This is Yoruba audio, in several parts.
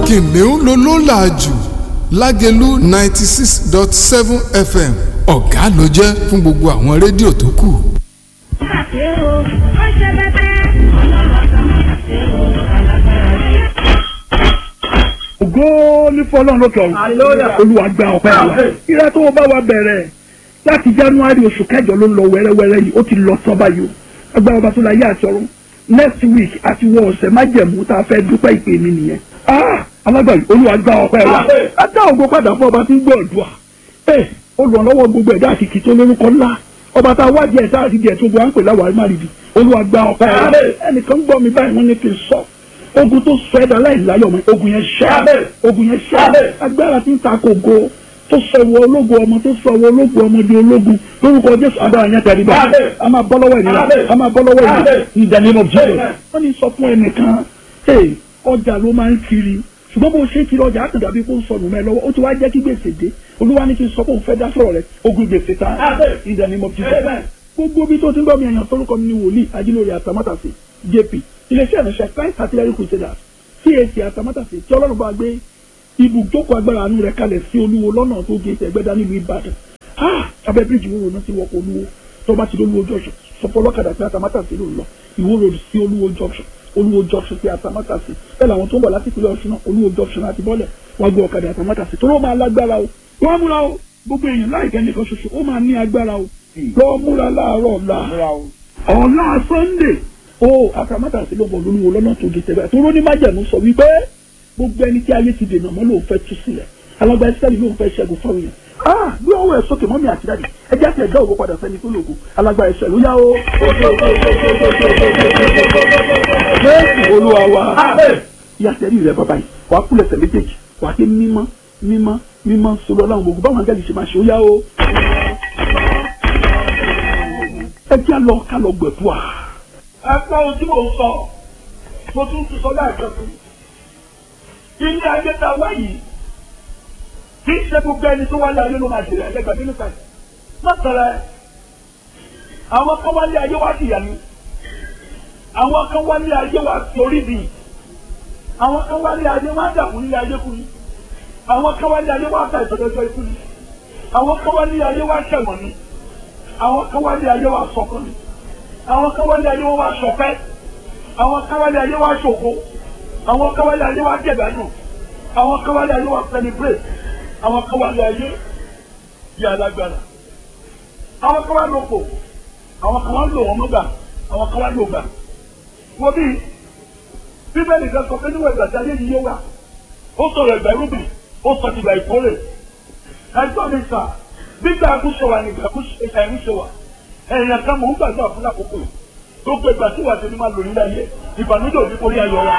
kìnìún ló ló là jù lágẹ̀lú ninety six dot seven fm ọ̀gá ló jẹ́ fún gbogbo àwọn rédíò tó kù. ògo ní fọlọ́run lókè ọ̀run olúwa gba ọpẹ́ wa ìrẹ́ tó o bá wa bẹ̀rẹ̀ láti january oṣù kẹjọ ló ń lọ wẹ́rẹ́wẹ́rẹ́ yìí ó ti lọ tán báyìí o agbára ọba tó la yé àti ọ̀run next week àti wọ ọ̀sẹ̀ májẹ̀mú tá a fẹ́ dúpẹ́ ìpè mi nìyẹn ah alágbàyí olúwa gba ọpẹ́ wa á dá ògo padà fún ọba tí ń gbọ́ ọ̀dùà ẹ olùrànlọ́wọ́ gbogbo ẹ̀dá àkìkì tó lórúkọ ńlá ọba tá a wá díẹ̀ tá a ti díẹ̀ tó gbọ́ à ń pè láwàá má rí bi olúwa gba ọpẹ́ wa ẹnìkan gbọ́ mi báyìí wọ́n ní kí n sọ ogun tó sọ ẹ̀dá láìláyọ̀ mọ́ ogun yẹn ṣẹ́ ogun yẹn ṣẹ́ agbára tí ń ta kò go tó sọ ìwọ ológun ọmọ tó sọ ìwọ ológun ọmọ di ológun lórúkọ jésù agbára yẹn tẹ̀lé bá a máa bọ́ lọ́wọ́ ènìyàn a máa bọ́ lọ́wọ́ ènìyàn in the name of Jesus wọ́n ní sọ fún ẹnìkan ee ọjà ló máa ń kiri ṣùgbọ́n bó ṣe kiri ọjà àtúndà bí kò ń sọnù mẹ́ lọ́wọ́ ó ti wá jẹ́ kí gbèsè dé olúwa ní kí n sọ pé òun fẹ́ dá sọ̀rọ̀ rẹ̀ ogun gbèsè ta in the name of Jesus gbogbo bí tó ti ń gbọ́ mi èèyàn torúkọ mi ní wòlíì ajílórí àtàmátàsí jp iléeṣẹ́ ìránṣẹ́ Christ artillery crusaders CAC àtàmátàsí tí ọlọ́run bá gbé ibùjókòó agbára àánú rẹ̀ kalẹ̀ sí olúwo lọ́nà tó gé ẹgbẹ́dá nílùú ìbàdàn abẹ́ bíríìjì wo náà ti wọkọ̀ olúwo tó bá ti olúwo junction sọpọ̀ ọlọ́kadà pé àtàmátàsí ló ń lọ ìwó road sí olúwo junction olúwo junction sí àtàmátàsí bẹ́ẹ̀ làwọn tó ń bọ̀ láti ìpínlẹ̀ ọ̀ṣun náà olúwo junction àti bọ́lẹ̀ wá gbé ọ̀kadà àtàmátàsí tó ló máa lágbára o wọ́n múra o gbogbo èèyàn láìpẹ́ nìkan ṣoṣo ó máa ní agbára o lọ́ọ́ múra láàárọ̀ ọ̀la ọ̀la sunday o àtàmátàsí ló bọ̀ lóluwo lọ́nà tó gé tẹ̀bẹ̀ tó ló ní májẹ̀mú sọ wípé gbogbo ẹni tí ayé ti dènà mọ́ lòun fẹ́ tú sílẹ̀ alágbá ìsírẹ́lì lòun fẹ́ ṣẹ́gun fáwọn yẹn ah gbé ọwọ́ ẹ̀ sókè mọ́mí àti dáàdì ẹ jẹ́ àti ẹ̀dá òwò padà sẹ́ni tó lògùn alágbá ìsírẹ́lì ó yá o. jésù olúwa wa yàtẹ̀rí rẹ bàbá yìí wàá kúlẹ̀ sẹ̀ méjèèjì wàá ké mímọ́ mímọ́ mímọ́ sọlọ ọlọ́run gbogbo báwọn angẹ́lì ṣe máa ṣe ó yá o. ẹ jẹ́ lọ ká lọ gbẹ̀dúà. ẹ gbọ́ ohun tí mò ń sọ mo tún tún sọ láìpẹ́ fún mi ilé ayé ta wá yìí kì í ṣe gbogbo ẹni tó wálé ayé ló máa jèrè ẹgbẹgbẹ nínú kan má tẹ̀lé àwọn kan wálé ayé wá dìyà ni àwọn kan wálé ayé wá torí bì àwọn kan wálé ayé wá dàkú nílé ayé kú ni àwọn kan wálé ayé wá ta ìtọ́jọ́jọ́ ikú ni àwọn kan wálé ayé wá ṣẹ̀wọ̀n ni àwọn kan wálé ayé wá sọkún ni àwọn kan wálé ayé wá ṣọpẹ́ àwọn kan wálé ayé wá ṣògo àwọn káwálé ayé wa jẹ̀dánù àwọn káwálé ayé wa celebrate àwọn káwálé ayé yà lágbára àwọn káwálé òpò àwọn káwálé òwò mọ́gbà àwọn káwálé ògbà wọ́n bí bíbélì kan sọ pé níwọ̀n ìgbà tí ayé yìí yé wa ó sọ̀rọ̀ ìgbà irúgbìn ó sọ ti ìgbà ìkórè ẹjọ́ mi sà gbígbà àkúṣe wa ní ìgbà ìkúṣe wa ẹ̀yìn kan mò ń gbàgbọ́ fún àkókò yìí gbogbo ìgbà tí wàá tẹnu máa lò nílẹ̀ ayé ìbànújẹ́ òní kò rí ayọ̀ wa.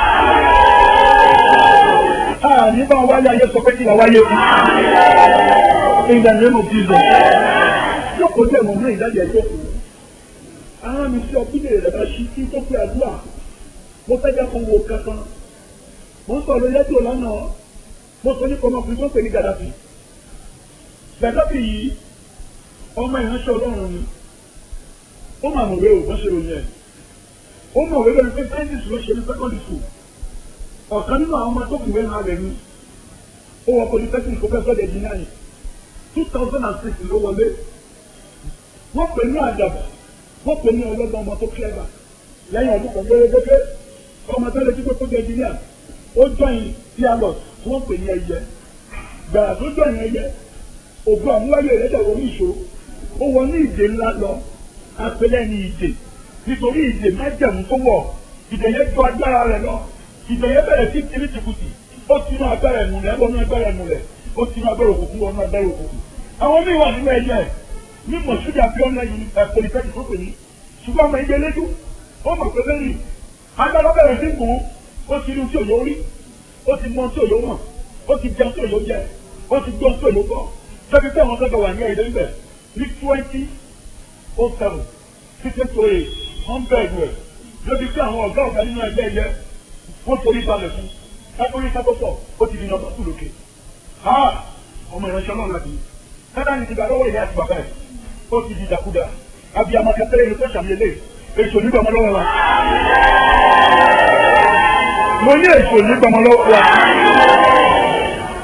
Àní bá wáyé ayé sọ pé kí la wáyé fún. In the name of Jesus. Jókòó jẹ́ ìmọ̀ náà ìdájọ́ ẹjọ́ kù. Àwọn mi sí ọkùnrin rẹ̀ bá ṣí kí tó pé àdúrà. Mo fẹ́ jẹ́ kó wo kankan. Mo ń sọ̀rọ̀ lẹ́jọ́ lánàá. Mo sọ nípa ọmọkùnrin tó ń pè ní Gàdáfì. Gàdáfì yìí, ọmọ ìránṣẹ́ Ọlọ́run ni. Ó máa mọ̀ wé o, wọ́n ṣe ròyìn ẹ̀ ó mọ̀ wípé ní fẹ́ńtẹ́ńtì ló ṣe ní secondary school ọ̀kan nínú àwọn ọmọ tó kùwé náà rẹ̀ ní ó wọ polytechnic professor de dinari two thousand and six ló wọlé wọ́n pè ní àdàbà wọ́n pè ní ọlọ́gbọ́n ọmọ tó clever lẹ́yìn ọdún kan gbẹ́rẹ́gbẹ́rẹ́ ọmọ tó lè jí pé kó jẹ engineer ó jọyìn pilot tí wọ́n pè ní ẹyẹ gbàrà tó jọyìn ẹyẹ ògùn àmúwáyé rẹ̀ dẹ̀ wọ́n ní ìṣòro ó wọ ní ìdè ńlá lọ apẹlẹ ní ìdè nítorí ìdè májẹ̀mú tó wọ̀ ìdè yẹn tó agbára rẹ̀ lọ ìdè yẹn bẹ̀rẹ̀ sí tìrì tìkùtì ó ti inú agbára ẹ̀nu rẹ̀ wọnú agbára ẹ̀nu rẹ̀ ó ti inú agbára òkùnkùn wọnú agbára òkùnkùn. àwọn míì wà nínú ẹyẹ ní mọ̀ṣúdì àbíọ́nà yìí pòlìtẹ́kì tó pè ní ṣùgbọ́n ọmọ ìgbẹ́ lẹ́jú ó mọ̀ pé lẹ́yìn agbára bẹ̀rẹ̀ sí gùn ó ti rí tí òyò rí ó ti mọ tí òyò mọ̀ ó ti jẹun tí òyò jẹ ó ti gbọ́ tí òyò gbọ́ sẹ́bi pé àwọn sọ́dọ̀ wà ní ẹ̀yẹ ńbẹ̀ ní twenty oh seven títí tó yẹ wọ́n bẹ̀rù ẹ̀ lóbi tí àwọn ọ̀gá ọ̀gá nínú ẹgbẹ́ yẹ wọ́n torí balẹ̀ fún kápórí kápótọ̀ ó ti di nọ́mbà tù lókè. ọmọ ìránṣẹ́ náà láti kádà ní ti gbà lọ́wọ́ ìyá àti bàbá ẹ̀ ó ti di dàkúdà àbí amakẹ́tẹ́rẹ́ ní tó ṣàmìlẹ̀ èso nígbà ọmọ lọ́wọ́ wa. mo ní èso nígbà ọmọ lọ́wọ́ wa.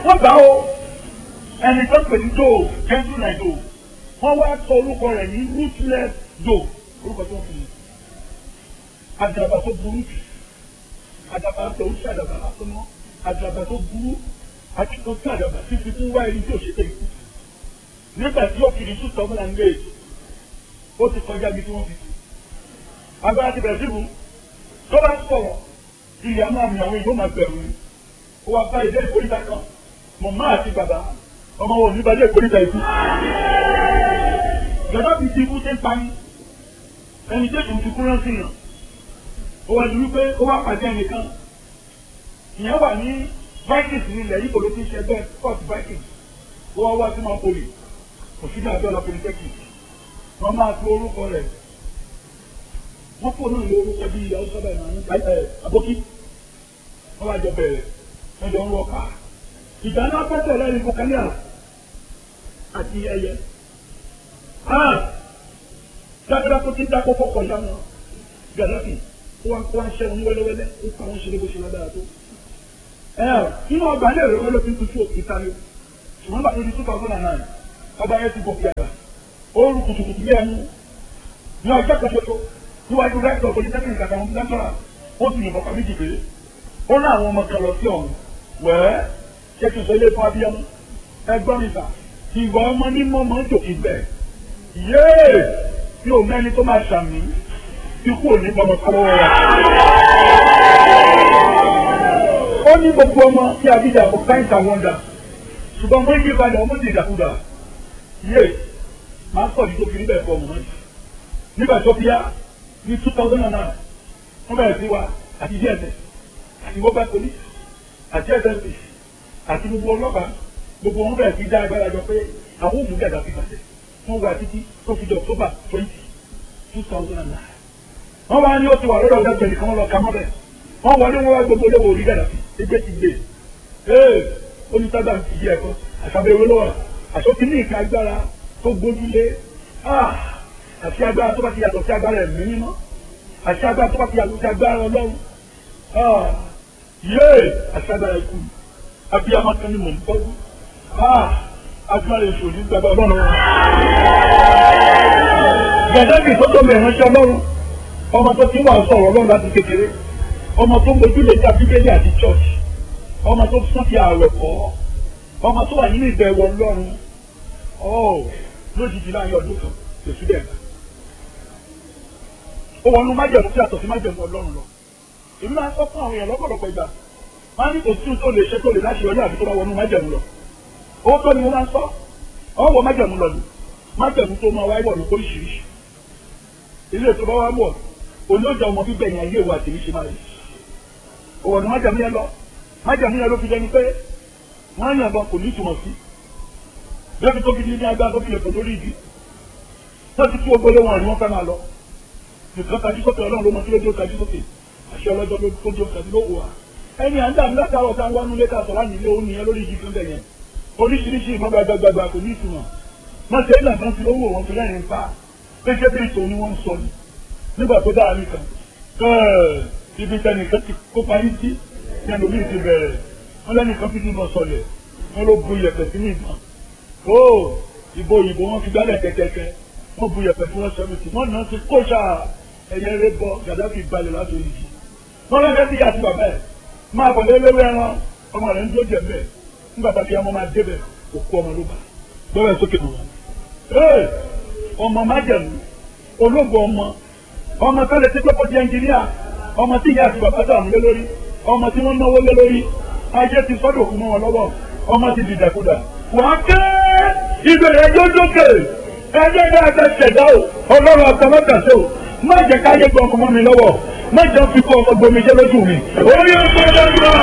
wọ́n gbà ó ẹni tó pè ní do gentle like do wọ́n wá sọ orúkọ rẹ̀ ní ruthless do orúkọ tó ń fi àdàbà tó burú jù àdàbà tó ń ṣàdàbà lásán mọ́ àdàbà tó burú àti tó ṣàdàbà fífi fún wá ẹni tí ò ṣe tẹ̀ ikú nígbà tí ó fi ní two thousand and eight ó ti kọjá bí tí wọ́n fi agbára ti bẹ̀rẹ̀ síbu tó bá sọ̀rọ̀ ìyá máa mi àwọn èèyàn máa bẹ̀rù ni ó wá bá ilé ìkórìtà kan mọ̀mọ́ àti bàbá ọmọ wọn ò ní bá ilé ìkórìtà ikú. Gàdá fi ti ikú ṣe ń pani ẹni tí ètò ìtukú rántí yàn ó wá dúró pé ó wá pàdé ẹnìkan ìyẹn wà ní Vikings nílẹ̀ yìí kò ló ti ń ṣe ẹgbẹ́ Scott Vikings ó wá wá sí Mapoli òṣìṣẹ́ àbẹ́ọ̀lá polytechnic wọ́n máa fi orúkọ rẹ̀ wọ́n fò náà lé orúkọ bíi ìyàwó sábà ìmọ̀ ẹ̀ àbókí wọ́n wá jọ bẹ̀rẹ̀ wọ́n jọ ń wọ ká ìgbà náà pẹ́tẹ́ lẹ́yìn kọkànlá àti ẹyẹ dáadáa tó ti dákọ́ fọ́kọ̀ ìyá wọn gàdáfì ó wá kó wá ń ṣẹ́ wọn ní wẹ́lẹ́wẹ́lẹ́ ó pa wọn ṣe lé bó ṣe lágbára tó. inú ọgbà ilé ìrẹ̀wẹ́ ló fi ń tutù òkúta ni ṣùgbọ́n bàtà ní two thousand and nine ọba yẹn ti gòkè àgbà ó rú kùtùkùtù bí ẹnu ní ọjọ́ kan ṣoṣo níwájú rẹ́tọ̀ polytechnic àtàwọn lẹ́tọ̀rà ó sì yìnbọn kàmí jì pé ó ní àwọn ọmọ kan lọ sí ọ̀hún wẹ́ẹ́ ṣé kí n sọ ilé fún abiyamọ ẹgbọ́n mi sà ìwà ọmọ ní mọ́mọ́ ń jòkì bẹ́ẹ̀ yéè tí o mẹ́ni tó máa ṣàmì tí kú ò ní bọ́mọ kọ́wọ́ wa. ó ní gbogbo ọmọ tí a bí dà for kind and wonder ṣùgbọ́n wọ́n yí padà ọmọ ti dàkúdà yéè máa sọ̀ ní tó fi níbẹ̀ fọ́ ọmọ náà nígbà tó fi yá ní two thousand and nine wọ́n bẹ̀rẹ̀ sí wa àti dss àti mobile police àti ssp àti gbogbo ọlọ́pàá gbogbo wọn bẹ̀rẹ̀ sí dá agbára jọ pé àwọn òmù gàdá fi pàṣẹ wọ́n wà títí tó fi di october twenty two thousand and nine wọ́n wá ní ó ti wà lọ́dọ̀ ọ̀dọ́ tẹ̀lé kan lọ kàmọ́ bẹ̀ wọ́n wọlé wọn wá gbogbo olówó orí gàdá fi ẹgbẹ́ ti gbé ee onísàgbà ti di ẹ̀kọ́ àṣàbẹ̀wò lọ́wọ́ àṣọkí ní ìka agbára tó gbójúlé àti agbára tó bá ti yàtọ̀ sí agbára ẹ̀mí mímọ́ àti agbára tó bá ti yàtọ̀ sí agbára ọlọ́run yéè àti agbára ikú abiyamọ kan ni mò ń bọ́jú agbára èso ní gbàgbọ́ ọlọ́run wọn. gẹ̀dẹ́gì tó tó lè ránṣẹ́ ọlọ́run ọmọ tó ti wà sọ̀rọ̀ ọlọ́run láti kékeré ọmọ tó gbójú lè dá bíbélì àti church ọmọ tó sún ti ààrẹ kọ́ ọmọ tó wà nínú ìbẹ̀wò ọlọ́run lójijì láàrin ọdún kan lèṣu dẹ̀ gbà ó wọnú májẹ̀mú tí àtọ̀ sí májẹ̀mú ọlọ́run lọ. èmi máa ń sọ fún àwọn èèyàn lọ́pọ̀lọpọ̀ ìgbà máa ní kò sí tó lè ṣe tó lè láṣẹ ọjọ́ àbí tó bá wọnú májẹ̀mú lọ. owó tó ni mo máa ń sọ ọ wọ májẹ̀mú lọ ni májẹ̀mú tó máa wáyé wọ̀ ní oríṣiríṣi. ilé tó bá wá wọ̀ òní ó jẹ ọmọ bíbẹ̀ yẹn ayé ìwà tèmi ṣe máa rí. òwò ni májẹ̀mú yẹn lọ májẹ̀mú yẹn ló fi jẹni pé wọ́n yàn bọ̀ kò ní ìtumọ̀ sí. lóbi tó fi ní agbára tó fi lè pọ̀ lórí ìdí. tó ti tú ogbólé wọn ni wọ́n fẹ́ máa lọ nìkan tajú sókè ọlọ́run ló mọ kí ló dé tajú sókè àṣẹ ọlọ́jọ́ ló tó dé tajú ló wò wá. ẹni à ń dàbí látàrọ̀ tá a wá nulẹ̀ ká sọ̀rọ̀ nílé òun nìyẹn lórí ìdí fúnbẹ̀ yẹn oríṣiríṣi ìmọ̀ gbàgbàgbà kò ní ìtumọ̀ wọ́n ṣe é nàbọ́n fi owó wọn fi lẹ́yìn pa pété bí ìtò ni wọ́n ń sọ ni nígbà tó dáa nìkan ibi tẹnìkan ti kópa yín sí ní ẹlòmíì ti bẹ̀rẹ̀ wọ́n lẹ́nìkan fi dùn lọ sọlẹ̀ wọ́n ló bu iyẹ̀pẹ̀ sínú ìbọn ó ìbò òyìnbó wọn fi gbálẹ̀ kẹ́kẹ́kẹ́ wọ́n bu iyẹ̀pẹ̀ fún wọn sẹ́mìtì wọ́n náà ti kó sáà ẹyẹ rẹ bọ gàdáfì balẹ̀ láti orí jì wọn lọ́jọ́ sí àti bàbá ẹ̀ máa bọ̀ lé léwé ẹran ọmọ rẹ̀ ń dúró jẹ̀ mẹ́ nígbà tá a fi ọmọ máa débẹ̀ òkú ọmọ ló bá gbọ́dọ̀ sókè nù wọn. ee ọmọ májẹ̀mú ológun ọmọ ọmọ tó lè ti pẹ́pọ̀ di ẹnjìníà ọmọ tí ìyá àti bàbá dààmú lé lórí ọmọ tí wọ́n náwó lé lórí ayé ti sọ́dọ̀ òkú mọ́ wọn lọ́wọ́ ọmọ ti dìdàkudà wọ́n ké ìbẹ̀rẹ̀ jójókè ẹgbẹ́ bá a fẹ́ ṣẹ̀dá o ọlọ́run àtàmọ́tàṣe o má jẹ́ ká yé gbọ́n ọmọ mi lọ́wọ́ má jẹ́ fi kọ́ ọmọ gbomi jẹ́ lójú mi. orí ọgbọ́n dáńgbà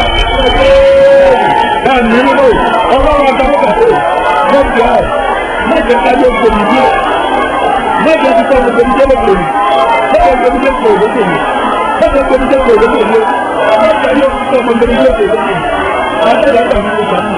ẹ̀mí nínú ọlọ́run àtàmọ́tàṣe wọ́n jẹ́ ọ̀ má jẹ́ ká yé gbomi jẹ́ má jẹ́ fi kọ́ ọmọ gbomi jẹ́ lójú mi má jẹ́ gbomi jẹ́ kọ̀ lójú mi má jẹ́ gbomi jẹ́ kọ̀ lójú mi má jẹ́ yé fi kọ́ ọmọ gbomi jẹ́ kọ̀ lójú mi má jẹ́ yàtọ̀ mi kò sàmì.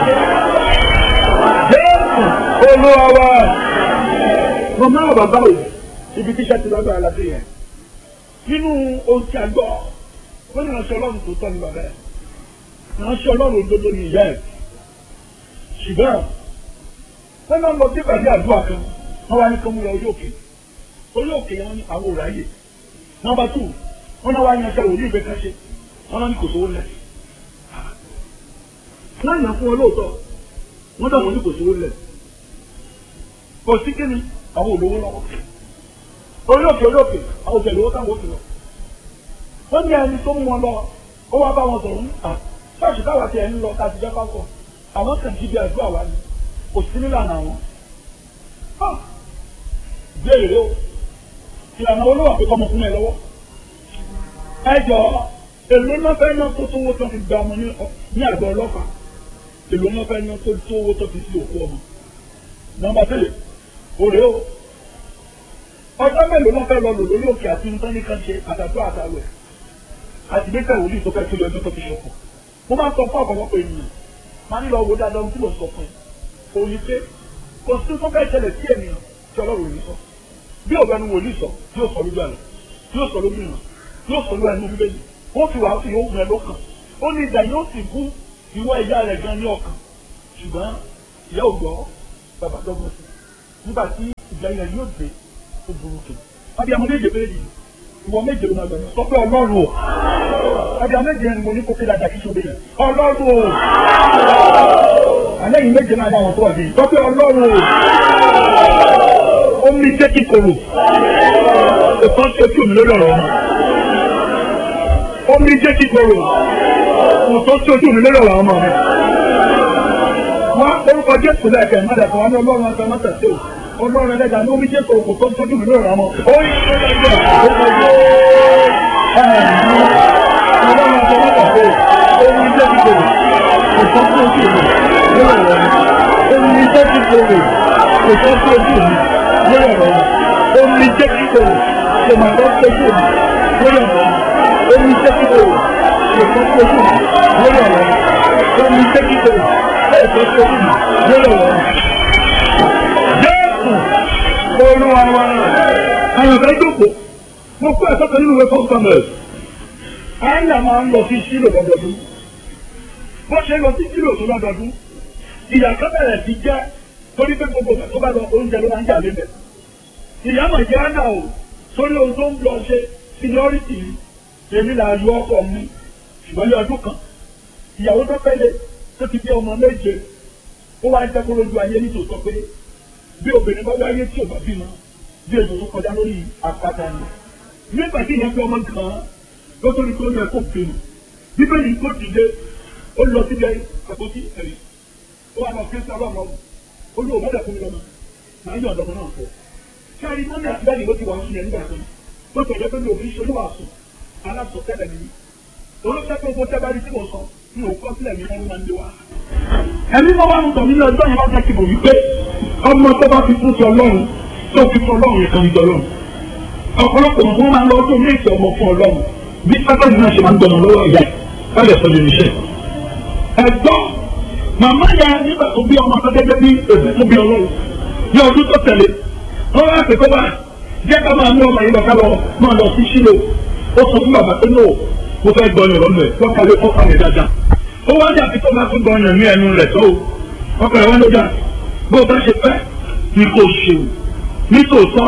Jésù olúwa wa mo máa bàbá òyìn ibi tíṣẹ́ ti lágbára láti yẹn. nínú ohun tí a gbọ́ wọ́n ní ìránṣẹ́ ọlọ́run tó tọ́ ní bàbá ẹ̀ ìránṣẹ́ ọlọ́run òdodo ní ìyá ẹ̀ ṣùgbọ́n wọ́n máa ń lọ sí ìpàdé àdúrà kan wọ́n wá ní kí wọ́n lọ orí òkè orí òkè yẹn wọ́n ní àwọn òráyè nọ́mbà tù wọ́n náà wá yan ṣe òní ìgbé kan ṣe wọ́n náà ní kò sówó lẹ̀ wọ́n yàn fún wọn lóòótọ́ wọ́n dà wọ́n ní kò sówó lẹ̀ kò sí kí ni àwọn olówó lọ́wọ́ orí òkè orí òkè àwọn òkè lówó táwọn òkè lọ wọ́n ní ẹni tó mú wọn lọ ó wá bá wọn sọ̀rọ̀ à ṣọ́ọ̀ṣì táwa ti ẹ̀ ń lọ ká ti jẹ́ pápọ̀ àwọn kan jí bí àdúrà wa ni kò sí nílànà àwọn béèrè o ìlànà olówó àpékọ́ ọmọ fún ẹ lọ́wọ́ ẹ jọ èlò náà fẹ́ ná tó tówó tó fi gba ọmọ ní àgọ́ ọlọ́pàá èlò náà fẹ́ ná tó tówó tó fi sí òkú ọmọ nọ́mbà tẹ́lẹ̀ òrè o ọjọ́ mélòó náà fẹ́ lọ lò lórí òkè àti nǹkan nìkan ṣe àtàtú àtàwẹ̀ àti gbẹ́sẹ̀ wòlíì tó fẹ́ kílò ọdún tó fi ṣọ̀pọ̀ mo máa ń sọ fún ọ̀pọ̀lọpọ̀ ènìyàn máa ń lọ wo dáadáa ohun tí mo sọ fún ẹ òní pé kò sí tó fẹ́ ṣẹlẹ̀ sí ènìyàn tí ọlọ́run ò ní sọ bí ọ̀gá ni wòlíì sọ yóò sọ lójú àlọ́ yóò sọ lójú ìràn yóò sọ lójú ẹnu bíbélì wọ́n fi wàásù yóò mú ẹ lọ́kàn ó ní ìdá yóò sì kú ìwọ ìyá rẹ̀ gan ní ọkàn ṣùgbọ́n ìyá ò gbọ́ bàbá dọ́gbọ́n sí nígbà tí ìgbà yẹn yóò dé ó burú kè àbí àwọn méje méjì ìwọ méje ló máa gbẹ̀mí sọ pé ọlọ́run o àbí àwọn méje ni mo ní kó kéde àjà kí sóde yẹn ọlọ́run o àlẹ́ yìí méje máa bá wọn tó ọ̀dẹ̀ sọ pé ọlọ́run o omi jẹ́ kíkorò òkan ṣe ojú mi lórí ọ̀rọ̀ ọmọ omi jẹ́ kíkorò òkan ṣe ojú mi lórí ọ̀rọ̀ ọmọ mi wọ́n orúkọ jésù lẹ́ẹ̀kẹ́ mọ́tẹ̀kọ́ wọn ní ọlọ́run ọ̀sán mọ́tẹ̀kọ́ ọlọ́run ẹlẹ́dà ní omi jésù òkú tó ń tọ́jú mi lórí ọmọ ó yí ọlọ́run ọ̀sán mọ́tẹ̀kọ́ omi jẹ́ kíkorò òkan ṣe ojú mi lórí ọ̀rọ̀ mi omi jẹ́ kíkorò òkan ṣe ojú mi lórí ọ̀rọ̀ mi omi jẹ́ kíkorò kò mà lọ sójú mi lórí ọ̀rọ̀ mi omi jẹ́ kíkorò kò tó sójú mi lórí ọ̀rọ̀ mi omi jẹ́ kíkorò kò tó sójú mi lórí ọ̀rọ̀ mi. Jésù olúwa wa àwọn ọ̀gá ìjókòó mo kó ẹ̀sọ́ kan nínú ìwé fọ́nkọ́mẹ̀s àyà máa ń lọ sí sílò lọ́dọọdún bó ṣe lọ sí sílò tó lọ́dọọdún ìyàtọ̀ bẹ̀rẹ̀ sí jẹ́ torí pé gbogbo ìgbà tó bá lọ oúnjẹ ló máa ń jà lébẹ̀ ìyá mà jẹ́ àná o sórí ohun tó ń lọ ṣe seniority èmi là yọ ọkọ mi ṣùgbọ́n ní ọdún kan ìyàwó tó pẹ́lẹ́ tó ti bí ọmọ méje ó wá jẹ́ kó lójú ayé nítòótọ́ pé bí obìnrin bá wáyé tí ò bá bímọ bí èso tó kọjá lórí àpáta ni nígbà tí ìyẹn fi ọmọ gan ló tó ní kó yẹ kó bínú bíbélì kó dìde ó lọ síbi àpótí ẹ̀rí ó wà lọ kéésì ọlọ́run ọ̀hún ó lóò mọ́lẹ̀ fún mi lọ́mọ màá yọ ọ̀dọ́ náà fọ́ kárí mọ́mí àtìlẹ́yìn ló ti wà sùn yẹn nígbà kan tó tọ̀jọ́ pé mi ò fi ṣe olúwa sùn alásọtẹ́lẹ̀ mi olóṣèlú pé owó tẹ́bárí tí mo sọ mi ò kọ́ sílẹ̀ mi wọ́n máa ń lé wa. ẹ̀mí máa wá ń tọ̀ mí ní ọjọ́ yẹn wá jẹ́ kí mo wí pé ọmọ tó bá fi fún ti ọlọ́run tó fi fún ọlọ́run yẹn kan ní ọlọ́run ọ̀pọ̀lọpọ̀ wọn máa ń lọ ọdún méjì ọmọ fún ọlọ́run bí sábàbí náà ṣe máa ń gbọmọ lọ́wọ́ ìyá ẹ̀ sọ lórí iṣẹ́ ẹ̀gbọ́n màmá ya nígbà tó bí ọmọ akẹ́kẹ́ bí èdè tó bí ọlọ́run ní ọdún tó tẹ̀lé wọ́n wá pè kó wá jẹ́ ká máa mú ọmọ yìí lọ ká lọ máa lọ sí sílò ó sọ fún bàbá pé no mo fẹ́ gbọ́ ọyàn lọ́nà ẹ̀ wọ́n kàwé kó kàwé dáadáa ó wá jà pé tó máa tún gbọ́ ọyàn ní ẹnu rẹ̀ tó ọkọ̀ ẹ̀ wọ́n ló dà bó o bá ṣe fẹ́ ni kò ṣe o ní tòótọ́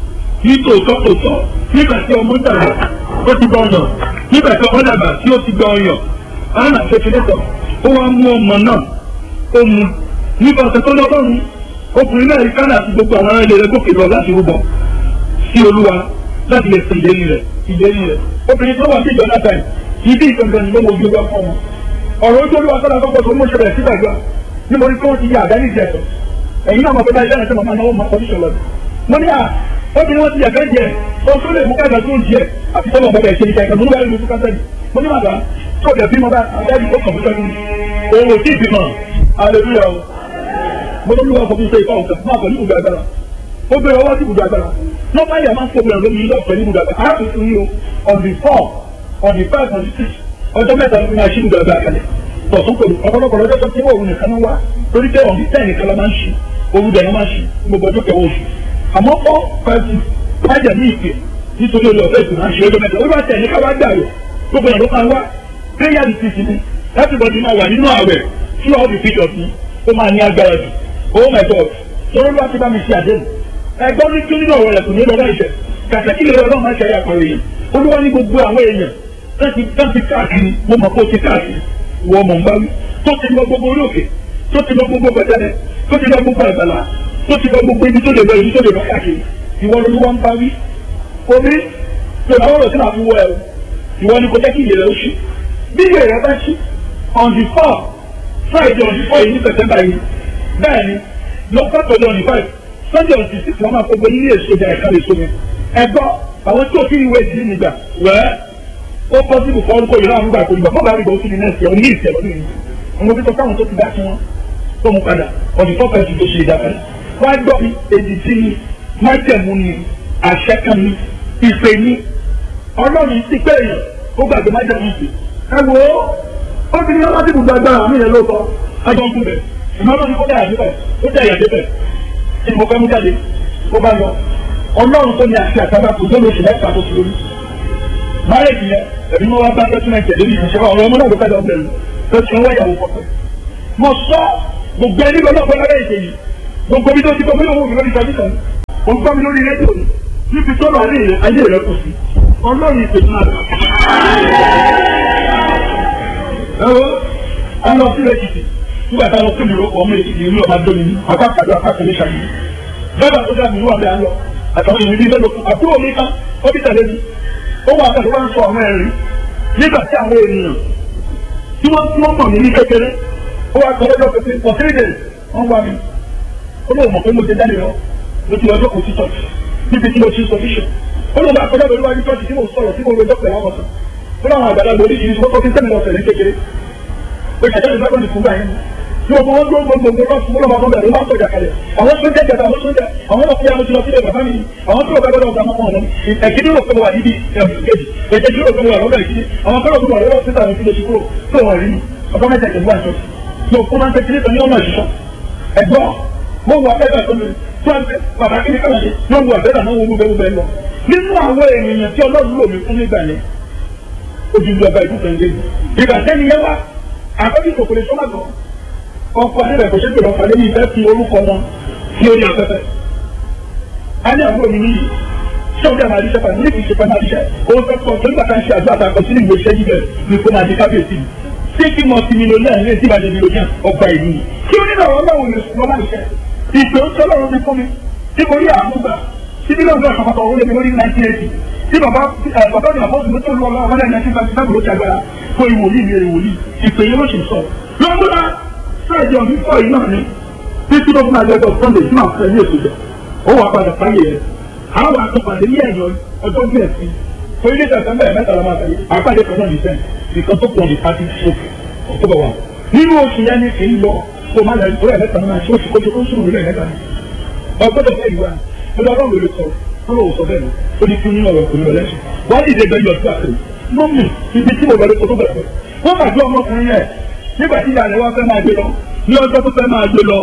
ní tòótọ́ tòótọ́ nígbà tí ọmọ dàgbà ó ti gbọ́ ọyàn nígbà tí ọmọ dàgbà tí ó ti gbọ́ ọyàn àwọn àṣekìlẹ́tọ̀ ó wá mú ọmọ náà ó mu nípa ọ̀sẹ̀ tó lọ́gọ́rùn-ún ọkùnrin náà rí kánà àti gbogbo àwọn ará ilé rẹ̀ gòkè lọ láti rúbọ sí olúwa láti lè sin ìlérí rẹ̀ ìlérí rẹ̀ obìnrin tó wà sí ìjọ náà ibi ìgbọ̀ngàn ni wọ́n gbé wá fún wọn ọ̀rọ̀ ojú olúwa sọ́dọ̀ àkọ́kọ́ tó mú ṣẹlẹ̀ sígbàgbà ní mo rí kí wọ́n ti yà àdáni jẹ ẹ̀tọ́ ẹ̀yin náà mọ̀ pé báyìí lẹ́nu tí màmá náà wọ́n máa kọ́ni ṣọlọ mo ní à obìnrin wọn ti yà fẹ́ jẹ ohun tó lè mú káàkiri tó ń jẹ àti tọ́lọ̀ bọ́bẹ̀ ṣe ní kẹ́kẹ́ mo ní báyìí lóṣù kásẹ̀lì mo ní màdà tó ọ̀dẹ̀ bímọ bá àdáni tó kàn fún sẹ́gun òun ò tí ì bímọ hallelujah o mo ní olúwa fọwọ́ sọ ìfọ̀ ọ̀sẹ̀ máa pọ̀ ní ibùdó agbára ó gbé ọwọ́ sí ibùdó agbára nọ́mbà yẹn máa ń fọwọ́ lórí ilé ọ̀fẹ́ ní ibùdó agbára á tún fún yín o on the four on the five on the six ọjọ́ mẹ́ta ló fi máa ṣí ibùdó agbára kalẹ̀ tọ̀tún pẹ̀lú ọ̀pọ̀lọpọ̀ lọ́jọ́ tó ti wọ̀ òun nìkan wá torí pé on the ten nìkan la máa ń ṣí òun dẹ̀ máa ń ṣí gbogbo ọjọ́ kẹwọ́ oṣù àmọ́ four five six májà ní ìpè nítorí olè ọ̀fẹ́ ìgbìmọ̀ àṣẹ ọjọ́ mẹ́ta ó bá tẹ̀ ní ká wá gbà yọ gbogbo ẹ̀ ló máa wá prayer the six ni everybody máa wà nínú àwẹ̀ throughout the period ni ó máa ní agbára jù oh my god sọ̀rọ̀ ló wá ti bá mi ṣe àdéhùn ẹgbọ́n ní kí nínú ọ̀rọ̀ rẹ̀ kò ní lọ láìṣẹ̀ kàtàkì lè lọ́ọ́ máa ṣe àyàpọ̀ èèyàn olúwa ní gbogbo àwọn èèyàn láti láti káàkiri mo mọ̀ pé ó ti káàkiri wọ ọmọ nbá wí tó ti lọ gbogbo orí òkè tó ti lọ gbogbo gbẹdẹdẹ tó ti lọ gbogbo àgbàlá tó ti lọ gbogbo ibi tó lè lọ ibi tó lè lọ káàkiri ìwọ ló wá ń bá wí omi tó náà wọ́n lọ sí àfi wọ ẹ o ìwọ ni kò jẹ́ kí ìyè rẹ ó ṣí bí ìyè rẹ bá ṣí on the four friday on the four yìí ní september yìí bẹ́ẹ̀ ni lọ́kọ́ pẹ̀lú on the five sunday on the six wọ́n máa gbogbo ilé èso ìjà ẹ̀ka lè so mi ẹgbọ́ àwọn tí òfin ìwé ìdílé nígbà wẹ́ẹ́ ó pọ́sibù fún orúkọ yìí láwọn nígbà tó nígbà fún bàbá ìgbà òfin nẹ́ẹ̀sì ẹ̀ ní ìṣẹ̀ lọ́dún yìí àwọn òbí tó káwọn tó ti dá sí wọn tó mú padà on the four pẹ̀lú tó ṣe ìdá padà wọ́n á gbọ́ mi èdè tí ni májẹ̀mú ni àṣẹ kan ni ìpè ni ọlọ́run ti pé èèyàn ó gbàgbé májẹ̀mú ìpè ẹ wo ó ti ní ọlọ́dún gbogbo agbára mi yẹn lóòótọ́ ajọ́ ń kú bẹ̀ ìmọ̀lọ́ ni kó dà yàtọ̀ ó dà yàtọ̀ bẹ̀ tí mo fẹ́ mú jáde ó bá lọ ọlọ́run tó ní àti àtàbà kò tó lóṣù mẹ́ta tó fi lórí márèjì yẹn ẹ̀mí wọn wá bá dọ́kúmẹ̀ntì ẹ̀dẹ́ ní ìṣẹ́ ọ̀rọ̀ ọmọ náà ló kájọ bẹ̀rù tó ti wọ́n yàwó pọ̀ mo sọ gbogbo ẹni gbọ́dọ̀ pé lábẹ́ ìṣe yìí gbogbo bí tó ti gbọ́ mílíọ̀nù mi lórí tẹlifíṣàn mo ń gbọ́ mi lórí rédíò ni níbi tó lọ rí ayé rẹ kù sí ọlọ́run ìpè náà ẹ wo a lọ sí èkìtì nígbà táwọn tó lè rọpò ọmọ èkìtì ìlú ọba dóni ní apá kàdó apá kàdé ṣàyè bẹ́ẹ̀ tó dá mi ní wà bẹ́ẹ̀ lọ àtàwọn èèyàn bíi mélòó kan àbúrò mi kan ó bí tẹ̀lé mi ó wà pẹ̀lú wọn sọ àwọn ẹ̀rí nígbà tí àwọn ènìyàn tí wọ́n tí wọ́n mọ̀ mí ní kékeré ó wà pẹ̀lú ọjọ́ pẹ̀lú for three days wọ́n wá mi ó lóun mọ̀ pé mo ti jáde lọ mo ti ọjọ́ kò sí church níbi tí mo ti sọ bíṣọ̀ ó lóun bá kọjá pẹ̀lú wájú church tí mo sọ̀rọ̀ tí mo rojọ́ pẹ̀lú àwọn ọ̀sán ó láwọn àgbàlagbà oríṣiríṣi wọ́n tó fi sẹ́mi lọ sẹ̀lẹ̀ kékeré ó ṣàjọ́ ìgbàgbọ́ ní fúngbà yẹn tí o bọ́ gbọ́ gbogbo gbogbo fún ọlọ́mọ ọmọ bẹ̀rẹ̀ wọ́n sọ̀jà kalẹ̀ àwọn sójà jẹta àwọn sójà àwọn ọmọ fúyà mo ti lọ sílẹ̀ bàbá mi àwọn tó o bá gbọ́dọ̀ ọ̀gá ọmọ ọmọ ẹ̀kíní rò pé wà níbi ẹ̀kejì ẹ̀kejì rò pé wà lọ́dọ̀ ìkíní àwọn kọ́lọ̀ tó wà lọ́dọ̀ sísà mi fi lè ṣe kúrò tó wà rí ọkọ mẹ́ta ìjẹ̀bú àjọ tó kó máa ń tẹ́tí nípa ní ọmọ ìṣiṣọ́ ẹ̀gbọ́n mo wà bẹ́ẹ̀ tó mi tó ń bẹ bàbá kí ni káwọn ṣe mo wà bẹ́ẹ̀ náà wọ́n bẹ́ẹ̀ bẹ́ẹ̀ lọ nínú àwọn ènìyàn tí ọlọ́run lò mí fún nígbà yẹn ojú ìjọba ìdúgbò ń dé ìgbà sẹ́ni yẹn wá àkọ́jú kòkòrò sọ́màgbọ́ ọkọ níbẹ̀ kò ṣe pé ọkọ lẹ́yìn ìfẹ́ fi orúkọ wọn sí orí afẹ́fẹ́. a ní àbúrò mi níyì ṣé o dẹ́ máa ríṣẹ́ pàdé níbi ìṣe pàdé àríṣẹ́ o fẹ́ kọ́ tó nígbà tá a ṣe àjọ àtàkọ sínú ìwé iṣẹ́ yìí bẹ̀rẹ̀ ní kó máa di kábíyèsí mi. ṣé kí mo ti mílíọ̀nù ní ẹ̀sìn ìbàdàn mílíọ̀nù ọgbà ìlú ni. kí o nílò ọ̀rọ̀ báwo ni mo máa ṣe ìpè ó sọ́lọ́run mi fún mi tí mo rí àmúgbà tí mílíọ̀nù náà kọ̀kọ́ owó lé mi lórí nineteen eighty tí bàbá bàbá mi àbọ̀sùn mi tó lọ lọ́wọ́ ọmọdé nineteen ninety seven ló ti agbára fún ìwòlíì mi ìwòlíì ìpè yẹn ló sì sọ. lọ́gbọ́dá sáàjọ fífọ́ yìí náà ni títí ló fún àjọyọ̀ sunday tí màá fẹ́ ní èso jẹ ó wà padà fáyé rẹ àwọn àtọ̀pàdé ní ẹ̀yọ ọjọ́ bí ẹ̀sìn orílẹ̀ èdè àtàmbẹ̀ mẹ́ta la máa fẹ́ àpàdé kan náà ní sẹ́n nìkan tó pọ̀ ní pàtí sókè ọ̀tọ́bọ̀ wa nínú oṣù yẹn ní kì í lọ kó má lẹ orí ẹ̀mẹ́ta náà ṣé oṣù kójú tó ń sùn lórí ẹ̀mẹ́ta ni ọgbọ́dọ̀ fẹ́ ìwà ọdọ ọlọ́run ló sọ ọlọ́run sọ bẹ́ẹ̀ ni ó ní kí ní ọ̀rọ̀ kò ní ọlẹ́sìn wọ́n á dìde bẹ́ẹ̀ yọ sí àtẹ̀yìn mọ́mì ibi tí mo lọ lé kó tó bẹ̀rẹ̀ wọ́n máa gbé ọmọkùnrin yẹn nígbà tí ìyá rẹ̀ wá fẹ́ máa gbé lọ ní ọjọ́ tó fẹ́ máa gbé lọ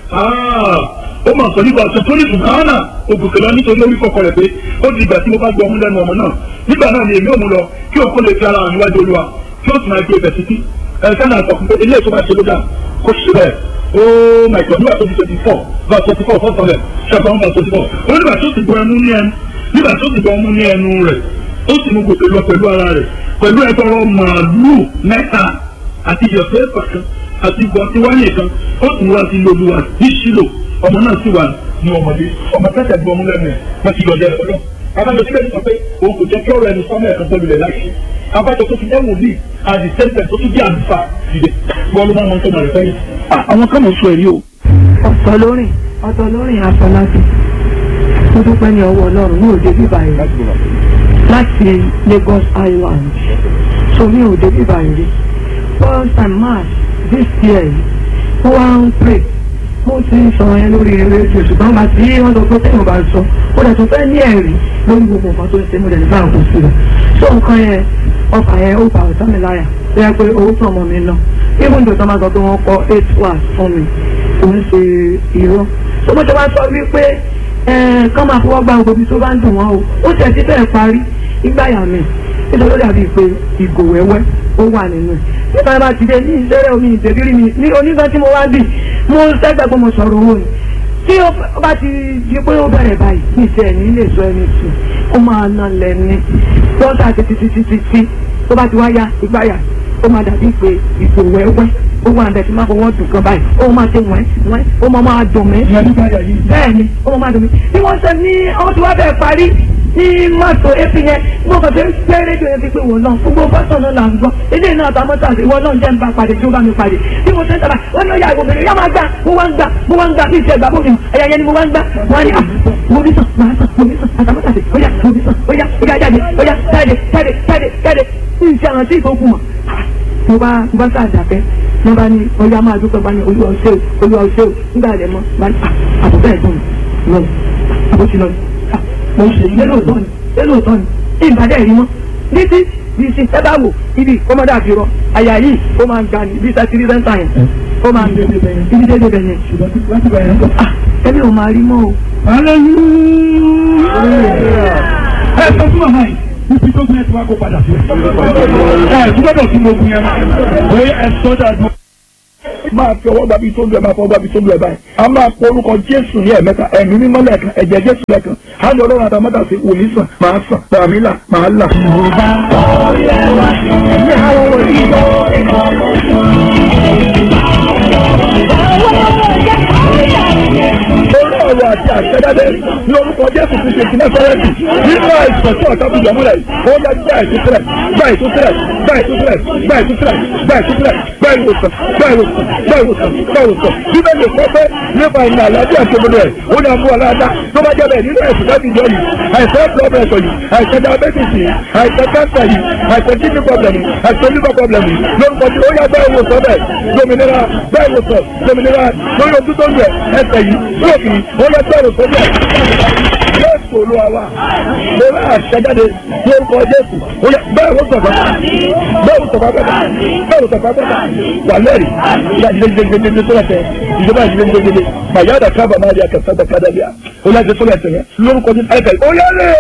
ó máa sọ nígbà tó tó ní ṣùgbọ́n náà ògùnkè lọ nítorí orí kọkọ rẹ̀ pé ó di ìgbà tí mo bá gbọ́ ọmú lẹ́nu ọmọ náà nígbà náà ni èmi ò mú lọ kí òkú lè fi ara hàn níwájú olúwa kí ó sì máa gbé ibẹ̀ títí ẹ̀ka náà sọ fún pé ilé ìtura ṣe ló dà kó sì bẹ́ẹ̀ oh my god nígbà tó di twenty four verse twenty four first hundred chapter one verse twenty four ó nígbà tó ti gbọ́ ẹnu ní ẹnu nígbà tó ti gbọ́ ọmú ní ẹnu rẹ̀ ó sì mú gòkè lọ pẹ̀lú ara rẹ̀ pẹ̀lú ẹgbẹ̀rún màálù mẹ́ta àti ìyọ̀fẹ́ pàkan àti ìgbọ̀n tí wáyé kan ó tún wá sí lóluwà ní sílò ọmọ náà sì wà ní ọmọdé ọmọ tẹ́tẹ̀ gbọ́ ọmú lẹ́nu ẹ̀ wọ́n ti yọ̀dẹ̀ ẹ̀ lọ. abájọ síbẹ̀ ní sọ pé òun kò jẹ́ kí ọ̀rọ̀ ẹnu sọ́mọ́ ẹ̀kan tó lulẹ̀ láṣẹ. abájọ tó fi ẹ̀wọ̀n bíi àdì sẹ́ńtẹ̀ tó tún bí àlùfáà dìde wọ́n ló máa ń mọ tó máa rẹ̀ fẹ́yìn. àwọn kan mọ̀ sọ èrí o. ọ̀tọ̀ lórin ọ̀tọ̀ lórin àfọlábí tó dúpẹ́ ní ọwọ́ ọlọ́run ní òde bíbá yìí láti Lagos Island so mi ò dé bíbá yìí rí first time march this year yìí wọ́n wá ń pray mo ti ń sọ yẹn lórí rédíò ṣùgbọ́n màá tí wọ́n sọ pé téèyàn bá sọ ó dẹ̀ tún fẹ́ ní ẹ̀rí lórí gbogbo nǹkan tó ń ṣe mo dẹ̀ ní báwọn kò sí rẹ̀ so nǹkan yẹn ọkà yẹn ó bá ọ̀tá mi láyà ó yẹ pé owó tó ọmọ mi lọ even though tó máa sọ pé wọ́n kọ́ eight hours fún mi kò ń ṣe irọ́ so mo ti wá sọ wípé kán máa fọwọ́ gba gbogbo ibi tó bá ń dùn wọ́n o ó tẹ̀ sí bẹ́ẹ̀ parí ìgbáyà mi nítorí ó dàbí pé ìgò wẹ́wẹ́ ó wà nínú ẹ̀ nípa bá ti dé ní ìṣẹ́rẹ́ omi ìtẹ̀rírí mi ní onígbà tí mo wá bì mo sẹ́gbẹ́ pé mo sọ̀rọ̀ owó ni tí ó bá ti di pé ó bẹ̀rẹ̀ báyìí ní ìṣe ẹ̀ní lè sọ ẹni sùn ó máa nà lẹ́ni lọ́sà títí títí títí tó bá ti wá ya ìgbáyà ó máa dàbí pé ìgò wẹ́wẹ́ ó wà bẹ̀ tí máa fọwọ́ dùn kan báyìí ó máa ṣe wẹ́n wẹ́n ó máa máa dùn mí ìyẹn nígbà yà yìí. bẹ́ẹ̀ ni ó máa máa dùn mí bí wọ́n ṣe ní ọmọ tí wọ́n bẹ̀ parí ní mọ́tò epi yẹn mo kàn fi ń gbé rédíò yẹn ti pé wọ́n náà gbogbo fọ́tò náà là ń gbọ́ ilé náà ta mọ́tò àti ìwọ náà jẹ́ ń bá pàdé tí ó bá mi pàdé bí mo ṣe ń sábà wọ́n náà yà ìwọ bèrè yá máa gbà mo wá ń gbà mo wá ń gbà bí ìṣe ìgbà bómi ẹ̀yà yẹn ni mo wá ń gbà wọ́n á ní à mo bí sàn máa sàn mo bí sàn àtàmọ́tò àti ó yà mo bí sàn ó yà ó yà jáde ó yà jáde jáde jáde jáde ní ìṣe àwọn tí ìfowópamọ́ mọ̀ mo bá mo bá sáà dàbẹ́ mo bá ní ọjà máa dúpẹ́ bá ní olúwa ọ̀ṣẹ́ o olúwa ọ̀ṣẹ́ o nígbà rẹ̀ mọ́ bá ní àbùbẹ́ ẹ̀gbọ́n mi lọ àbótí lọ mo ṣe ilé lóòótọ́ ni ilé lóòótọ́ ni ìbàdàn ẹ̀rí mọ́ títí bí ṣe ẹ bá wò ibi kọ́mọdé àfihàn àyà yìí ó máa ń ga ní bí sátírì sẹ́ńtà yẹn ó máa ń gbé ibi dédé bẹ̀ yẹn ṣùgbọ́n láti bẹ̀rẹ̀ ń bọ̀. ah ẹbí ò máa rí mọ́ o. hallelujah. ẹ sọ fún màmá yìí ibi tó gbé ẹ ti wá kó padà sí. ẹ gbọ́dọ̀ sí mo gun yẹn bóyá ẹ sọ́jà dùn. máa fi ọwọ́ gbàbí tó lu ẹ̀ máa fọwọ́ gbàbí tó lu ẹ̀ báyìí. a máa pọ orúkọ jésù ní ẹ̀mẹ́ta ẹ̀mí mímọ́ lẹ́ẹ̀kan ẹ̀jẹ̀ jésù lẹ́ẹ̀kan á lọ ọlọ́run àtàmọ́tà sí wòlíì sàn máa sàn tàmí là máa là. orí ọ̀rọ̀ àti àṣẹjáde ní orúkọ jésù ti ṣe ti nẹ́sọ̀rẹ́tì nínú àìsàn tí ọ̀tá fi jọmúlẹ̀ ó yẹ gbá ìtúsílẹ̀ gbá ìtúsílẹ̀ gbá ìtúsílẹ̀ gbá ìtúsílẹ̀ gbá ìtúsílẹ̀ gbá ìwòsàn gbá ìwòsàn gbá ìwòsàn gbá ìwòsàn bíbélì kọ́ pé nípa ìrìn àlàáfíà tó gbọdọ̀ ẹ̀ ó ní àbúrò aláàdá tó bá jẹ́ bẹ́ẹ̀ nínú ẹ̀sùn láti jọ yìí àìsàn blood pressure yìí àìsàn diabetes yìí àìsàn cancer yìí àìsàn kidney problem yìí àìsàn liver problem yìí lórúkọ tí ó yá gbá ìwòsàn bẹ́ẹ̀ dominira gbá ìwòsàn dominira lórí ojú tó ń yẹ ẹsẹ̀ yìí lóòkì ó yá gbá ìwòsàn bẹ́ẹ̀ jésù olúwa wa mo rà àṣẹjáde ní orúkọ jésù ó yá bẹ́ẹ̀ wò sọ̀tọ̀ bẹ́ẹ̀ wò sọ̀tọ̀ bẹ́ẹ̀ bẹ́ẹ̀ wò sọ̀tọ̀ bẹ́ẹ̀ wà lẹ́rìí ìyá ìdílé gbẹgbẹgbẹ tó lẹ́sẹ̀ ìjọba ìdílé gbẹgbẹgbẹ màyáda kábà máa di àkàtàdà kádàbíà ó yá jésù lẹ́sẹ̀ yẹn lórúkọ jésù ẹ̀kẹ́ ó yá lè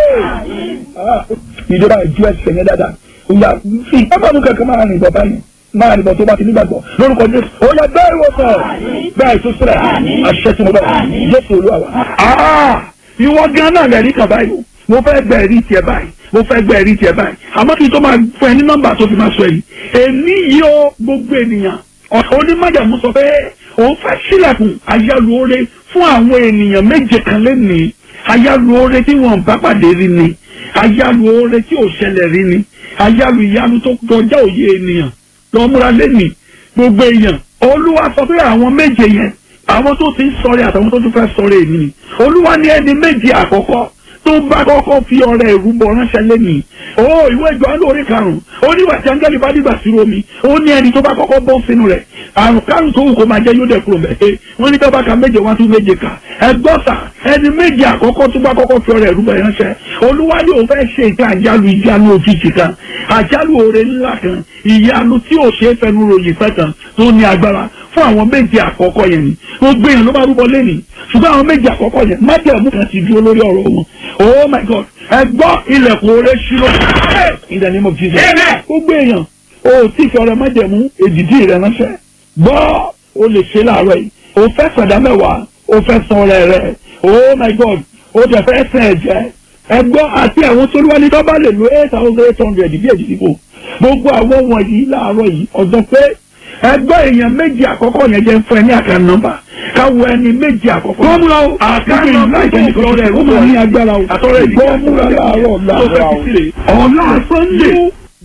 ìjọba ìjú ẹsẹ̀ yẹn dáadáa ó yá fi ọmọdún kankan máa rìn bọ̀ báyìí máa nìbọn tó bá ti nígbàgbọ́ lórúkọ jésù ó yá bẹ́ẹ̀ wò sọ̀ bẹ́ẹ̀ tó sílẹ̀ àṣẹ tí mo bá jésù olúwa wa ìwọ gan náà lẹ́rìí kan báyìí o mo fẹ́ gbẹ ẹ̀rí tiẹ̀ báyìí mo fẹ́ gbẹ ẹ̀rí tiẹ̀ báyìí àmọ́ kí n tó máa fún ẹ ní nọ́mbà tó fi máa sọ èyí èmi yìí ó gbogbo ènìyàn onímọ̀jàmú sọ pé òun fẹ́ sílẹ̀kùn ayálùore fún àwọn ènìyàn méje kan lẹ́nìí ayálùore tí wọ́n bá pàdé rí ni ayálùore tí ò ṣẹlẹ̀ rí ni ayálù ìyanu tó kọjá òye ènìyàn lọ́múra lẹ́nìí gbogbo èèyàn olúwa sọ pé àwọn méje yẹn àwọn tó ti ń sọ̀rẹ́ àtàwọn tó tún fẹ́ sọ̀rẹ́ èmi ni olúwa ní ẹni méjì àkọ́kọ́ tó bá kọ́kọ́ fi ọrẹ ìrúbọ ránṣẹ́ lẹ́nìí ó ìwé ìjọ alóore karùn-ún ó ní wàtí áńgẹ́lì bá dìgbà sí omi ó ní ẹni tó bá kọ́kọ́ bọ́ sínú rẹ̀ àrùn kárùn tó wù kó máa jẹ́ yóò dẹ̀ kúrò mẹ́ wọ́n ní tọ́ba ka méje wá tún méje kà ẹgbọ́sà ẹni méjì àkọ́kọ́ tó bá kọ́kọ́ fi ọrẹ ìrúbọ ránṣẹ́ olúwa yóò fẹ́ ṣe ìka àjálù ìjánu òjijì kan àjálù oore ńlá kan ìyanu tí ò ṣe é fẹnu ròyìn fẹ́ kan tó ní agbára fún àwọn méje àkọ́kọ́ yẹn ni gbogbo èèyàn ló bá rúbọ lẹ́nìí ṣùgbọ́n àwọn méje àkọ́kọ́ yẹn májẹ̀mú kan ti dúró lórí ọ̀rọ̀ wọn oh my god ẹ gbọ́ ilẹ̀kùn oore ṣírò in the name of jesus gbogbo èèyàn o tí fi ọrẹ májẹ̀mú èdìdí rẹ ránṣẹ́ gbọ́ o lè ṣe láàárọ̀ yìí o fẹ́ sọ̀dá mẹ́wàá o fẹ́ san ọrẹ rẹ oh my god o tẹ̀ fẹ́ sẹ̀ ẹ̀jẹ̀ ẹ gbọ́ àti àwọn tó wá ní tó bá lè lo eight thousand eight hundred bí èdìdí kò gbogbo àwọn wọ̀nyí láàárọ̀ yìí ọ̀dọ́ pé ẹgbẹ́ èèyàn méjì àkọ́kọ́ yẹn jẹ́ fún ẹ ní àkàn nọ́mbà káwọ ẹni méjì àkọ́kọ́. gómìnà o àkàn nọ́mbà ìkẹ́nìkan rẹ̀ ó máa ní agbára o àtọ́rọ̀ ìdí gómìnà láàárọ̀ láàárọ̀ o. ọ̀la sunday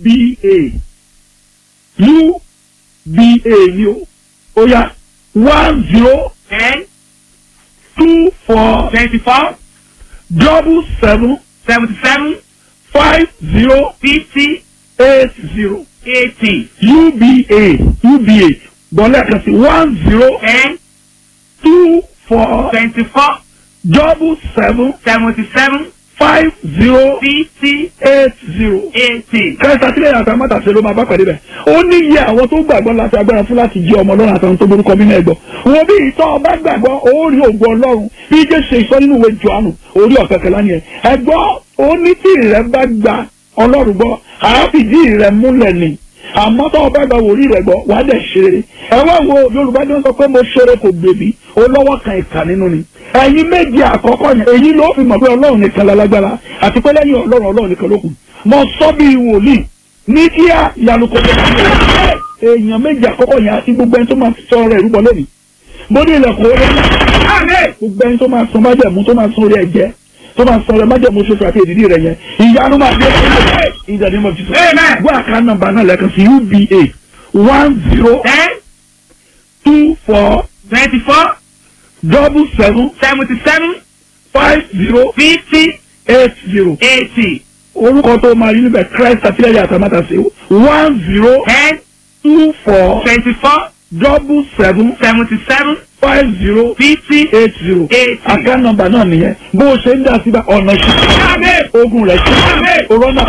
uba uba ni o ó yá one zero ten two four twenty-four double seven seventy-seven five zero fifty eight zero eighty uba uba bọ́lá kan sí one zero ten two four twenty-four double seven seventy-seven five zero fifty eight zero. eighty. kẹsà sílẹ̀ àti amátàsí ló máa bá pàdé bẹ̀. ó ní iye àwọn tó gbàgbọ́ láti agbára fún láti jẹ́ ọmọ ọlọ́run àtàwọn tó borúkọ mímọ́ ẹ̀gbọ́. wo bí ìtọ́ ọba gbàgbọ́ ó rí ògo ọlọ́run bí jẹ́ ṣe ìsọ nínú ìwé Jòhánù orí ọ̀kẹ́kẹ́ lánìí ẹ̀. ẹ̀gbọ́ ó ní tí ìrẹ́ bá gba ọlọ́run gbọ́ àáfìdí ìrẹ́ múlẹ̀ ni àmọ́ tó o bá gba wòlíì rẹ̀ gbọ́ wàá dẹ̀ ṣe rere ẹ wá wo yorùbá ní wọ́n sọ pé mo ṣeré kò gbèbí o lọ́wọ́ kan ìkà nínú ni ẹ̀yin méjì àkọ́kọ́ yẹn èyí ló fi mọ̀ pé ọlọ́run nìkan lálágbára àti pé lẹ́yìn ọlọ́run ọlọ́run nìkan ló kù mo sọ bí wòlíì ní kíá ìyanu kò tó kí èèyàn méjì àkọ́kọ́ yẹn àti gbogbo ẹni tó máa sọ ọ̀rọ̀ ìrúbọ lónìí mo ní ilẹ̀kùn orí gbogbo ẹni tó máa san májẹ̀mú tó máa san orí ẹ̀jẹ̀ tó máa san orí májẹ̀mú ṣoṣo àti èdìdí rẹ̀ yẹn ìyanu máa dé ìdàdí mọ̀ títún gbọ́ àká nọ́mbà náà lẹ́ẹ̀kan sí uba one zero ten two four twenty four double seven seventy seven five zero fifty eight zero eighty orúkọ tó máa rí níbẹ̀ christ àtìlẹ́yìn àtàmátàsé one zero ten two four twenty four double seven seventy seven five zero fifty eight zero eighty. àká nọ́mbà náà nìyẹn bó o ṣe ń dá síbẹ̀ ọ̀nà ṣe ogun rẹ̀ ṣe òrọ́nà.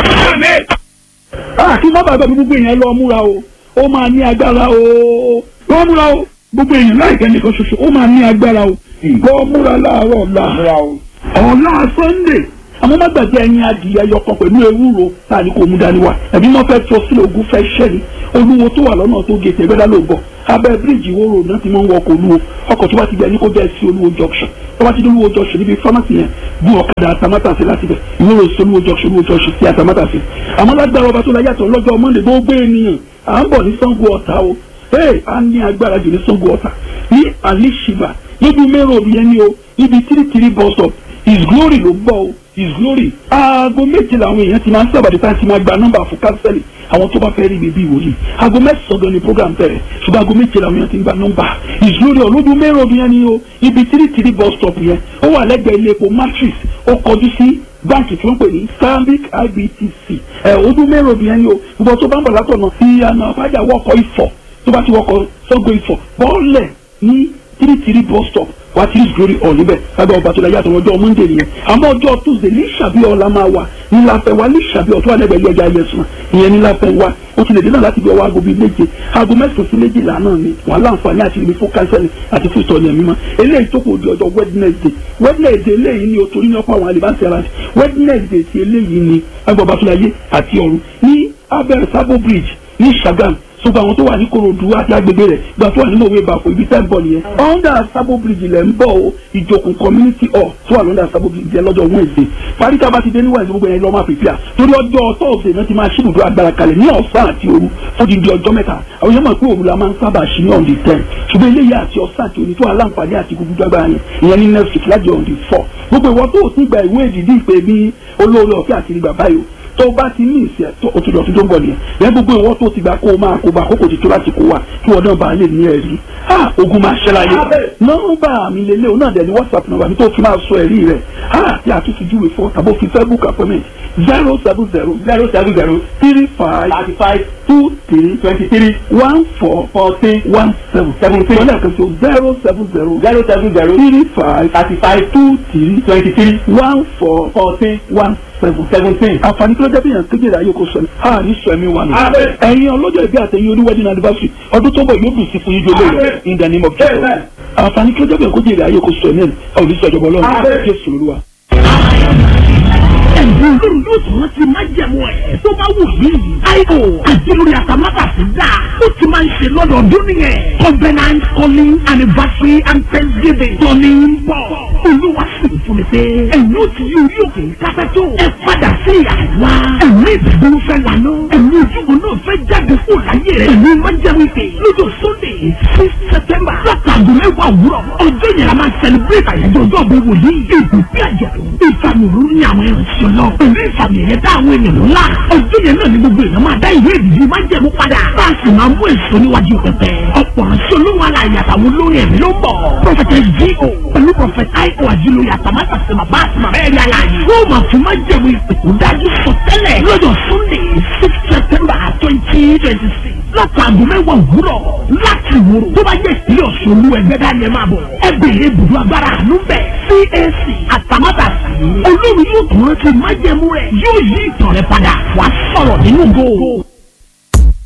kí má bàbá mi gbogbo èèyàn lọ múra o ó máa ní agbára o lọ múra o gbogbo èèyàn láìpẹ́ nìkan ṣoṣo ó máa ní agbára o lọ múra láàárọ̀ ọ̀la ọ̀la sunday àmọ́ má gbàgbé ẹyin adìyẹ yọkan pẹ̀lú ewúro tá a ní kò mú dání wa ẹ̀mí wọn fẹ́ tó sílẹ̀ ogun fẹ́ ṣẹ́ni olúwo tó wà lọ́nà tó gètè ẹgbẹ́dá ló bọ̀ abẹ́ bíríìjì wóró náà ti máa ń wọ ọkọ̀ olúwo ọkọ̀ tó bá ti gbẹ ní kó jẹ́ sí olúwo junction tó bá ti dé olúwo junction níbi pharmacy yẹn gún ọ̀kadà àtàmátàsí láti bẹ̀ ìwúrò sí olúwo junction olúwo junction sí àtàmátàsí àmọ́ lágbára ọba tó la yàtọ̀ lọ́jọ́ monday gbogbo ènìyàn à ń bọ̀ ní sango ọ̀tá o ee a ní agbára jù ní sango ọ̀tá ní alishiba níbi mẹ́rọ̀ òbí yẹn ni o níbi tírítírí bus stop his glory ló gbọ́ o his glory. aago méje làwọn èèyàn ti máa ń sábàdí tá a ti máa gba nọ́mbà fún kánsẹ́lì àwọn tó bá fẹ́ rí bèbí ìwòlíì aago mẹ́sàn-án gan ni program bẹ̀rẹ̀ ṣùgbọ́n aago méje làwọn èèyàn ti ń gba nọ́mbà his glory ọlọ́dún mẹ́rin ọdún yẹn ni o ibi tírítírí bus stop yẹn ó wà lẹ́gbẹ̀ẹ́ ilé epo matrix ó kọjú sí báńkì tí wọ́n pè ní stanbic ibtc ẹ̀ ọdún mẹ́rin ọdún yẹn ni o ìbọn tó bá ń bọ̀ látọ̀nà fi àná àbájá wọkọ̀ ifọ̀ tó bá ti wọkọ̀ sọ́gbó ifọ̀ bọ́ọ̀lẹ̀ ní tírítírí bus stop wá tí glory hall níbẹ̀ lábẹ́ ọba tó la yàtọ̀ ọjọ́ monday nìyẹn àmọ́ ọjọ́ tuesday ní ìṣàbíọ̀ la máa wà ní láfẹ́ wa ní ìṣàbíọ̀ tó wà lẹ́gbẹ̀ẹ́ ilé ẹja yẹsùn ìyẹn ní láfẹ́ wa ó ti lè dé náà láti bí ọwọ́ aago bíi méje aago mẹ́sàn-án sí méjìlá náà ni wà láǹfààní àti ibi fún kánsẹ́lì àti fún ìtọ́ni ẹ̀mí mọ́ eléyìí tó kò di ọjọ́ wednesday wednesday eléyìí ni o torí ní ọ̀pọ̀ àwọn àlìbáṣẹ́ ara wednesday ti eléyìí ni lábẹ́ ọba tó la yé àti ọ̀run ní abẹ́rẹ́ sábò bridge ní ṣàgàm sọgbà àwọn tó wà ní korodu àti agbègbè rẹ̀ gba tó wà nínú òwe ìbàfọ̀ ibi tẹ́ ń bọ̀ nìyẹn. under sabo bridge lẹ̀ ń bọ̀ o ìjòkùn community hall tó wà lọ́dà sabo bridge yẹn lọ́jọ́ wednesday parí tá a bá ti dé ní wednesday gbogbo yẹn lọ́ máa pèpìà torí ọjọ́ thursday náà ti máa ṣíbùdó agbára kalẹ̀ ní ọ̀sán àti òru fún di ọjọ́ mẹ́ta àwọn yẹn mọ̀ pé òru la máa ń sábà ṣí ní on the ten ṣùgbọ́n eléyìí àti ọ̀sán àti òní tó wà láǹfààní àti gbogbo agbára yẹn ìyẹn ní next week láti on the four gbogbo ìwọ tó o ti gba ìwé ìdìdí ìpè bí olóore ọ̀fẹ́ àti ìgbà báyìí tó bá ti ní ìsẹ̀ tó o ti lọ sí tó ń bọ̀ nìyẹn lẹ́yìn gbogbo ìwọ tó ti gbà kó o máa kó o bá kókò ti tó láti kó wa kí wọn náà bá lè ní ẹ̀rí ha ogun máa ṣẹ́ láyé nọ́mbà mi lélẹ̀ o náà dẹ̀ ní whatsapp nọ́mbà mi tó fi máa sọ ẹ̀rí rẹ̀ ha tí a tún fi júwe fún tàbó fi fẹ́ book appointment zero seven zero zero seven zero three five thirty five two three twenty three one four fourteen one seven seventeen wọ́n lẹ́ẹ̀kan sí o zero seven zero zero seven zero three five thirty five two three twenty three one four fourteen one seven seventeen. àǹfààní kí ló jẹ́ bí yàn kéjìlá yóò kó sọ̀rọ̀ a ní sọ ẹ̀mí wa nù. ẹ̀yin ọlọ́jọ́ ìbí àtẹ̀yìn oníwẹ́dìn anniversary ọdún tó bọ̀ yóò dùn sí fún yín jọlọ́ rẹ̀ in the name of Jesus. àǹfààní kí ló jẹ́ bí yàn kéjìlá yóò kó sọ ẹ̀mí ẹ̀ ọ̀ ní sọ ìjọba ọlọ́run Jésù Olúwa. ẹ̀bùn olórí yóò tún rántí májẹ̀mú ẹ̀ tó bá wù yìí. àìkò àti lórí àtàmátàsí dà ó ti máa ń ṣe lọ́dọọdún nìyẹn. covenant calling anniversary and thanksgiving tọ́ni ń bọ̀. olúwa sì ń fún mi pé ẹ̀yin ó ti yí orí òkè kápẹ́tò. ẹ padà sí àwa. ẹ̀mí ìdàgbọ́n fẹ́ lànà. ẹ̀mí ojúbọ náà fẹ́ jáde kó láyé rẹ̀. ẹ̀mí májẹ̀mú ìpè lọ́jọ́ sunday six september látàgùn mẹ́wàá òwúrọ̀. ọjọ́ yẹn la máa celebrate àyájọ́ ọjọ́ ọ̀bẹ wòlíì. ìbùkún àjọ̀dún ìfàmì òru ní àwọn ìrìnsì lọ. pẹ̀lú ìfàmì ẹ̀yẹ tá àwọn ènìyàn ńlá. ọjọ́ yẹn náà ni gbogbo èèyàn máa dá ìwé ìdìbò máa jẹ̀mú padà. bá a sì máa mú èso níwájú pẹpẹ. ọ̀pọ̀ ránṣẹ́ olóhùn aláàyè àtàwọn olórin ẹ̀mí ló ń bọ̀. prophetess G.O. pẹ̀lú prophet I.O. àjílóye àtàmátà sí màbá àti màmá ẹ̀rí aláàyè. wọ́n máa fi máa jẹ̀mú ìpè tó dájú sọ tẹ́lẹ̀ lọ́jọ́ sunday six september twenty twenty six látàgùn mẹ́wàá òwúrọ̀ láti wúrò tó bá jẹ́ ìpínlẹ̀ ọ̀ṣun olú ẹgbẹ́ dání ẹ máa bọ̀ ẹ bèrè ibùdó agbára àánú bẹ̀ CAC àtàmátàsí olórí yóò tún rántí májẹ̀mú rẹ̀ yóò yí ìtàn rẹ̀ padà wàá sọ̀rọ̀ nínú go.